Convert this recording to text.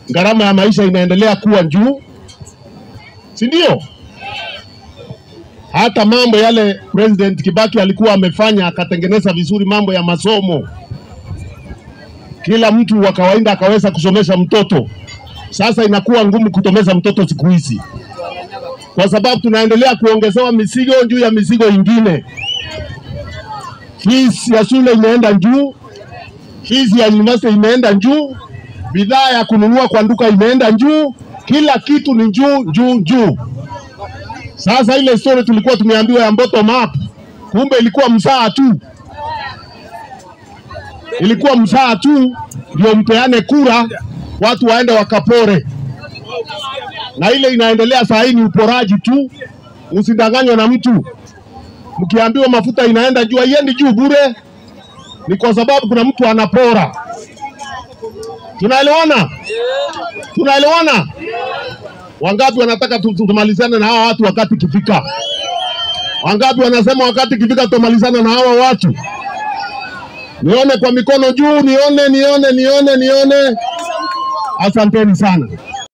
gharama ya maisha inaendelea kuwa juu, si ndio? Hata mambo yale President Kibaki alikuwa amefanya akatengeneza vizuri mambo ya masomo, kila mtu wa kawaida akaweza kusomesha mtoto. Sasa inakuwa ngumu kutomeza mtoto siku hizi, kwa sababu tunaendelea kuongezewa mizigo juu ya mizigo ingine. Fees ya shule imeenda juu, fees ya university imeenda juu, bidhaa ya kununua kwa duka imeenda juu, kila kitu ni juu juu juu. Sasa ile story tulikuwa tumeambiwa ya bottom up, kumbe ilikuwa msaa tu, ilikuwa msaa tu ndio mpeane kura, watu waende wakapore, na ile inaendelea saa hii ni uporaji tu. Usidanganywe na mtu. Mkiambiwa mafuta inaenda juu, haiendi juu bure, ni kwa sababu kuna mtu anapora. Tunaelewana? Tunaelewana? Wangapi wanataka tu- tu- tumalizane na hawa watu wakati ikifika? Wangapi wanasema wakati ikifika tutamalizana na hawa watu? Nione kwa mikono juu, nione, nione, nione, nione. Asanteni sana.